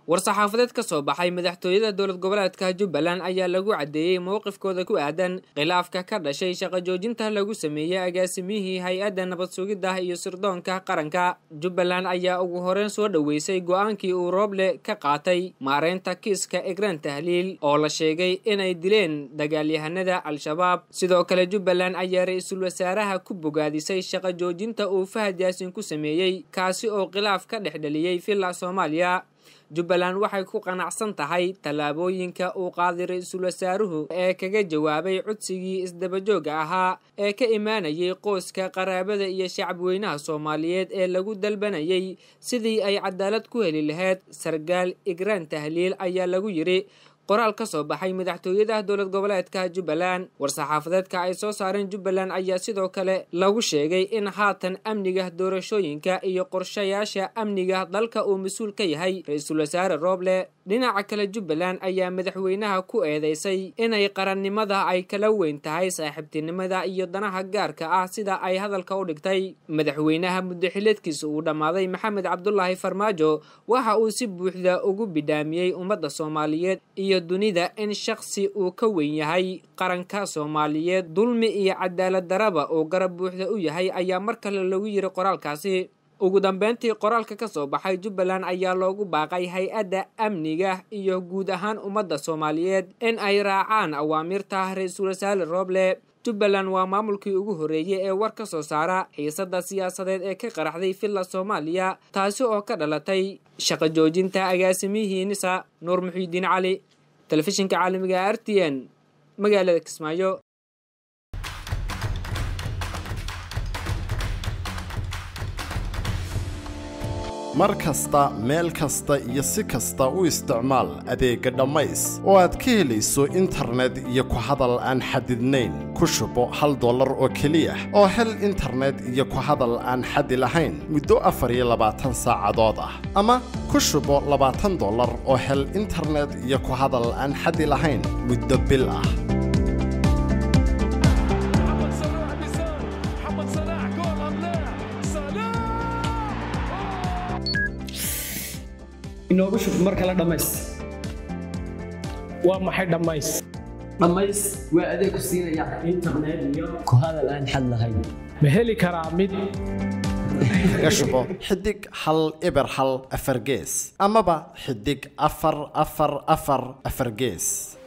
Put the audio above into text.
war-saxaafadeed ka soo baxay madaxtooyada dowlad goboleedka jubbaland ayaa lagu caddeeyey mowqifkooda ku aadan khilaafka ka dhashay shaqo joojinta lagu sameeyey agaasimihii hay-adda nabad sugidda iyo sirdoonka qaranka jubbaland ayaa ugu horeyn soo dhoweysay go-aankii uu rooble ka qaatay maareynta kiiska egraan tahliil oo la sheegay inay dileen dagaalyahanada al-shabaab sidoo kale jubbaland ayaa ra-iisul wasaaraha ku bogaadisay shaqo joojinta uu fahad yaasin ku sameeyey kaasi oo khilaaf ka dhex dhaliyey villa soomaaliya jubbaland waxay ku qanacsan tahay tallaabooyinka uu qaaday ra-iisul wasaaruhu ee kaga jawaabay codsigii isdabajooga ahaa ee ka imaanayay qoyska qaraabada iyo shacabweynaha soomaaliyeed ee lagu dalbanayay sidii ay cadaalad ku heli lahayd sargaal igraan tahliil ayaa lagu yidhi qoraal ka soo baxay madaxtooyada dowlad goboleedka jubbaland war-saxaafadeedka ay soo saareen jubbaland ayaa sidoo kale lagu sheegay in haatan amniga doorashooyinka iyo qorshayaasha amniga dalka uu mas-uul ka yahay ra-iisul wasaare rooble dhinaca kale jubbaland ayaa madaxweynaha ku eedeysay inay qarannimada ay kala weyn tahay saaxiibtinimada iyo danaha gaarka ah sida ay hadalka u dhigtay madaxweynaha muddaxileedkiisa uu dhammaaday maxamed cabdulaahi farmaajo waxa uu si buuxda ugu bidhaamiyey ummadda soomaaliyeed iyo dunida in shaksi uu ka weyn yahay qaranka soomaaliyeed dulmi iyo cadaalad daraba oo garab buuxda u yahay ayaa mar kale lagu yiri qoraalkaasi ugu dambeyntii qoraalka ka soo baxay jubbaland ayaa loogu baaqay hay-adda amniga iyo guud ahaan ummadda soomaaliyeed in ay raacaan awaamirta ra-iisul wasaare rooble jubbaland waa maamulkii ugu horreeyey ee war ka soo saara xiisadda siyaasadeed ee ka qaraxday villa soomaaliya taasi oo ka dhalatay shaqo joojinta agaasimihii nisa nuur muxiidiin cali telefishinka caalamiga r t n magaalada kismaayo mar kasta meel kasta iyo si kasta u isticmaal adeegga dhammays oo aad ka helayso internet iyo ku hadal aan xadidnayn ku shubo hal dollar oo keliya oo hel internet iyo ku hadal aan xadi lahayn muddo afar iyo labaatan saacadood ah ama ku shubo labaatan dollar oo hel internet iyo ku hadal aan xadi lahayn muddo bil ah محمد صلاح بيسار محمد صلاح جول ام لا صلاح inoogu shub mar kale dhammays waa maxay dhammays dhammays waa adeeg ku siinaya internet iyo ku hadal aan xad lahayn ma heli karaa mid kaga shubo xidig hal eber hal afar gees amaba xidig afar afar afar afar gees